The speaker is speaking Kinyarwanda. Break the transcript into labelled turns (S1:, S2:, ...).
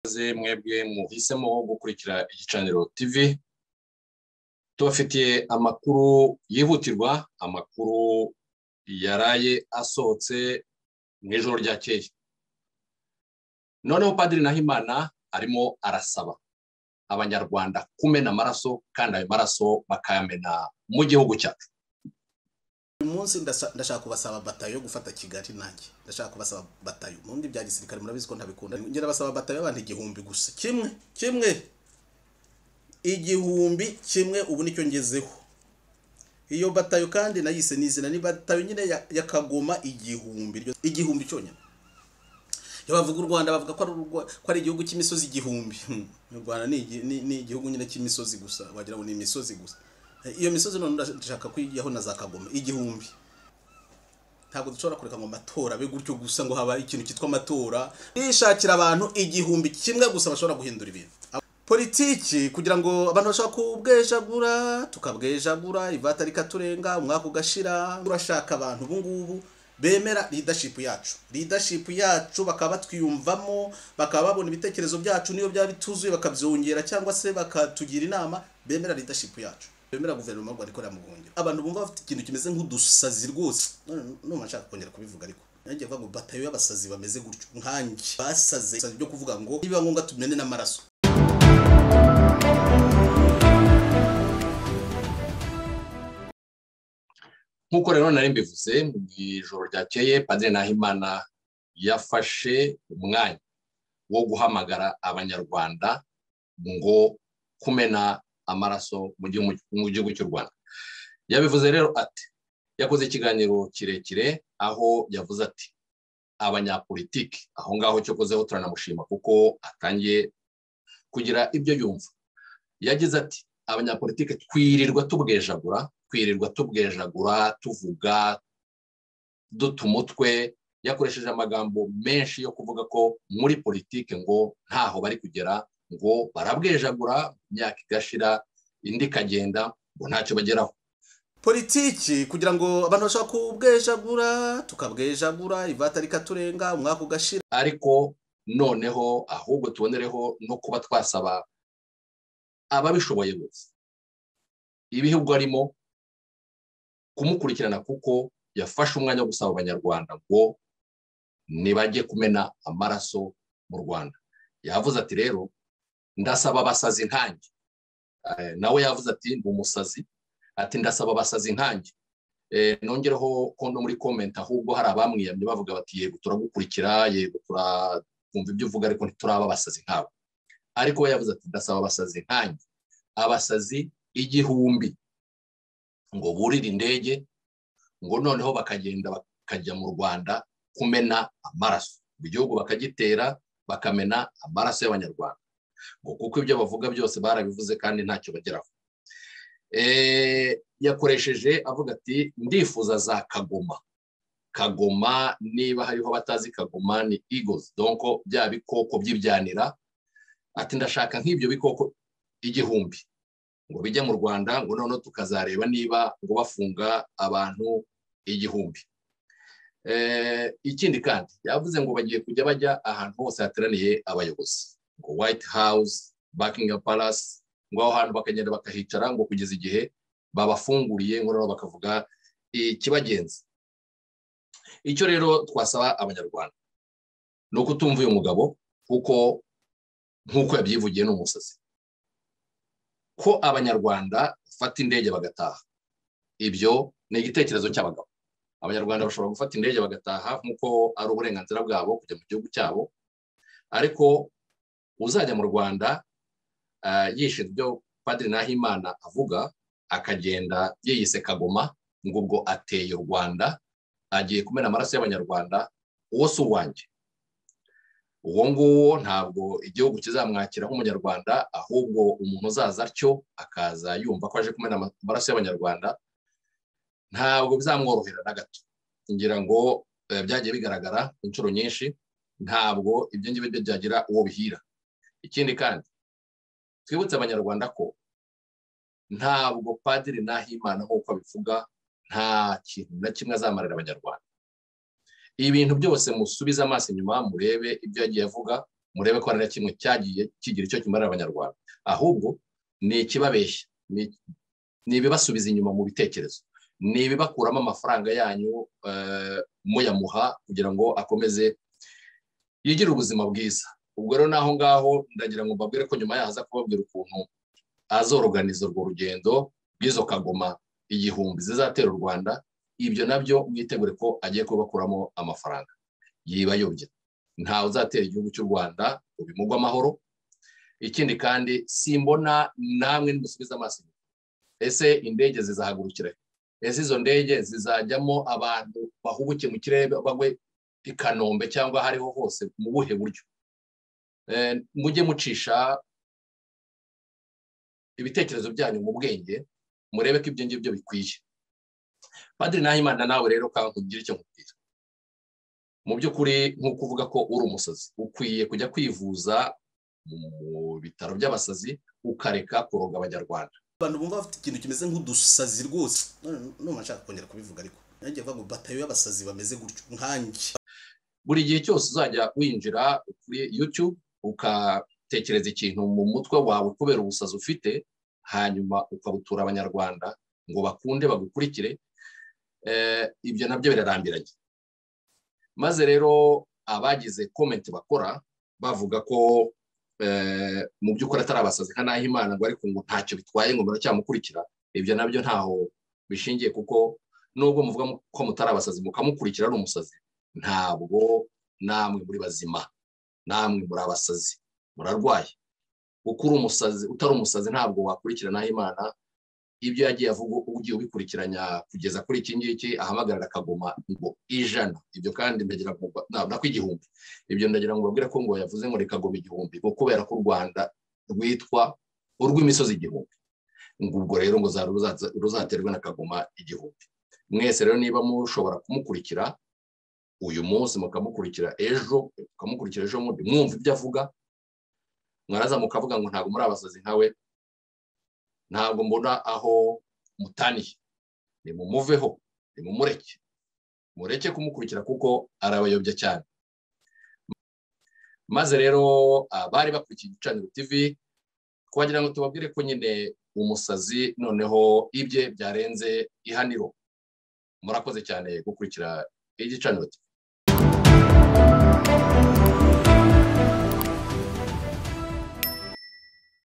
S1: murakoze mwebwe muhisemo gukurikira igicaniro tv tubafitiye amakuru yihutirwa amakuru yaraye asohotse mu ijoro ryakeye noneho padiri nahimana arimo arasaba abanyarwanda kumena amaraso kandi ayo maraso bakayamena mu gihugu cyacu
S2: uyu munsi ndashaka kubasaba batayo yo gufata kigali nanjye ndashaka kubasaba batayo ubundi bya gisirikare murabizi ko ntabikunda ngera basaba batayo y'abantu igihumbi gusa kimwe kimwe igihumbi kimwe ubu nicyo ngezeho iyo batayo kandi nayise n'izina ni batayo nyine ya kagoma igihumbi igihumbi cyonyine iyo bavuga u rwanda bavuga ko ari igihugu cy'imisozi igihumbi u rwanda ni igihugu nyine cy'imisozi gusa wagira ngo ni imisozi gusa iyo misozi none ndashaka kuyijyaho na za kagoma igihumbi ntabwo dushobora kureka ngo amatora abe gutyo gusa ngo habaye ikintu cyitwa amatora nishakira abantu igihumbi kimwe gusa bashobora guhindura ibintu politiki kugira ngo abantu bashobora kubwejagura tukabwejagura ivata rikaturenga umwaka ugashira turashaka abantu ubu ngubu bemera leadership yacu leadership yacu bakaba batwiyumvamo bakaba babona ibitekerezo byacu niyo byaba bituzuye bakabyongera cyangwa se bakatugira inama bemera leadership yacu bemera guverinoma rwanda ikorera mu buhungiro abantu bumva bafite ikintu kimeze nk'udusazi rwose none nshaka kongera kubivuga ariko nanjye ngo batayo y'abasazi bameze gutyo nkanjye basaze byo kuvuga ngo niba ngombwa tumene n'amaraso
S1: nk'uko rero nari mbivuze mu ijoro ryakeye padiri nahimana yafashe umwanya wo guhamagara abanyarwanda ngo kumena amaraso mu gihugu cy'u rwanda yabivuze rero ati yakoze ikiganiro kirekire aho yavuze ati abanyapolitiki aho ngaho cyo kozeho turanamushima kuko atangiye kugira ibyo yumva yagize ati abanyapolitiki twirirwa tubwejagura twirirwa tubwejagura tuvuga duta umutwe yakoresheje amagambo menshi yo kuvuga ko muri politiki ngo ntaho bari kugera ngo barabwejagura imyaka igashira indi ikagenda ngo ntacyo bageraho
S2: politiki kugira ngo abantu bashobora kubwejagura tukabwejagura ivata rikaturenga umwaka ugashira
S1: ariko noneho ahubwo tubonereho no kuba twasaba ababishoboye bose ibihugu arimo kumukurikirana kuko yafashe umwanya wo gusaba abanyarwanda ngo ntibajye kumena amaraso mu rwanda yavuze ati rero ndasaba abasazi nkange nawe yavuze ati ni umusazi ati ndasaba abasazi nkange nongereho ko no muri komenti ahubwo hari abamwiyamye bavuga bati yego turagukurikira yego turakumva ibyo uvuga ariko ntituraba abasazi nkawe ariko we yavuze ati ndasaba abasazi nkange abasazi igihumbi ngo burire indege ngo noneho bakagenda bakajya mu rwanda kumena amaraso mu gihugu bakagitera bakamena amaraso y'abanyarwanda ngo kuko ibyo bavuga byose barabivuze kandi ntacyo bageraho yakoresheje avuga ati ndifuza za kagoma kagoma niba hariho abatazi kagoma ni igozi donko bya bikoko by'ibyanira ati ndashaka nk'ibyo bikoko igihumbi ngo bijye mu rwanda ngo noneho tukazareba niba ngo bafunga abantu igihumbi ikindi kandi yavuze ngo bagiye kujya bajya ahantu hose hateraniye abayobozi ngo white house buckingham palace ngo aho hantu bakagenda bakahicara ngo kugeza igihe babafunguriye ngo noneho bakavuga ikibagenza icyo rero twasaba abanyarwanda ni ukutumva uyu mugabo kuko nk'uko yabyivugiye ni umusazi ko abanyarwanda bafata indege bagataha ibyo ni igitekerezo cy'abagabo abanyarwanda bashobora gufata indege bagataha nk'uko ari uburenganzira bwabo kujya mu gihugu cyabo ariko uzajya mu rwanda yishe ibyo padiri nahimana avuga akagenda yiyise kagoma ngo ubwo ateye u rwanda agiye kumena amaraso y'abanyarwanda uwo si uwanjye uwo nguwo ntabwo igihugu kizamwakira nk'umunyarwanda ahubwo umuntu uzaza atyo akaza yumva ko aje kumena amaraso y'abanyarwanda ntabwo bizamworohera na gato ngira ngo byagiye bigaragara inshuro nyinshi ntabwo ibyo ngibyo byagira uwo bihira ikindi kandi twibutse abanyarwanda ko ntabwo padiri nahimana nk'uko abivuga nta kintu na kimwe azamarira abanyarwanda ibintu byose musubize amaso inyuma murebe ibyo yagiye avuga murebe ko hari na kimwe cyagiye kigira icyo kimarira abanyarwanda ahubwo ni ikibabeshya ni- ni ibibasubiza inyuma mu bitekerezo ni ibibakuramo amafaranga yanyu eh, muyamuha kugira ngo akomeze yigire ubuzima bwiza ubwo rero n'aho ngaho ndagira ngo mbabwire ko nyuma yaza kubabwira ukuntu azoroganiza urwo rugendo rw'izo kagoma igihumbi zizatera u rwanda ibyo nabyo mwitegure ko agiye kubakuramo amafaranga yibayobye ntawe uzatera igihugu cy'u rwanda ngo bimugwe amahoro ikindi kandi simbona namwe nimusubiza amaso inyuma. ese indege zizahagurukira he? ese izo ndege zizajyamo abantu bahubuke mu kirere bagwe i kanombe cyangwa aho ariho hose mu buhe buryo Eh, mujye mucisha ibitekerezo byanyu mu bwenge murebe ko ibyo ngibyo bikwiye padiri nahimana nawe rero kankubwira icyo nkubwira mu by'ukuri nk'uko uvuga ko uri umusazi ukwiye kujya kwivuza mu bitaro by'abasazi ukareka kuroga abanyarwanda
S2: abantu bumva bafite ikintu kimeze nk'udusazi rwose none nshaka kongera kubivuga ariko nanjye mvuga ngo batayo y'abasazi bameze gutyo nkanjye
S1: buri gihe cyose uzajya winjira kuri yutube ugatekereza ikintu mu mutwe wawe kubera ubusazi ufite hanyuma ukabutura abanyarwanda ngo bakunde bagukurikire Eh, ibyo nabyo birarambiranye maze rero abagize komenti bakora bavuga ko eh, mu by'ukuri atari abasazi nka Nahimana ngo ariko ngo ntacyo bitwaye ngo muracyamukurikira ibyo nabyo ntaho bishingiye kuko nubwo muvuga ko mutari abasazi mukamukurikira ari umusazi ntabwo namwe muri bazima namwe muri abasazi murarwaye uko uri umusazi utari umusazi ntabwo wakurikirana imana ibyo yagiye avuga ugiye ubikurikiranya kugeza kuri iki ngiki ahamagarira akagoma ngo ijana ibyo kandi ndagira ngo mba- na- nako igihumbi ibyo ndagira ngo babwire ko ngo yavuze ngo rikagoma igihumbi ngo kubera ko u rwanda rwitwa urw'imisozi igihumbi ngo ubwo rero ngo za- ruzaza- ruzaterwe na kagoma igihumbi mwese rero niba mushobora kumukurikira uyu munsi mukamukurikira ejo mukamukurikira ejo bundi mwumva ibyo avuga mwaraza mukavuga ngo ntabwo muri abasazi nkawe ntabwo mbona aho mutaniye nimumuveho nimumureke mureke kumukurikira kuko arabayobya cyane maze rero abari bakurikiye igicaniro tv twagira ngo tubabwire ko nyine umusazi noneho ibye byarenze ihaniro murakoze cyane gukurikira igicaniro TV.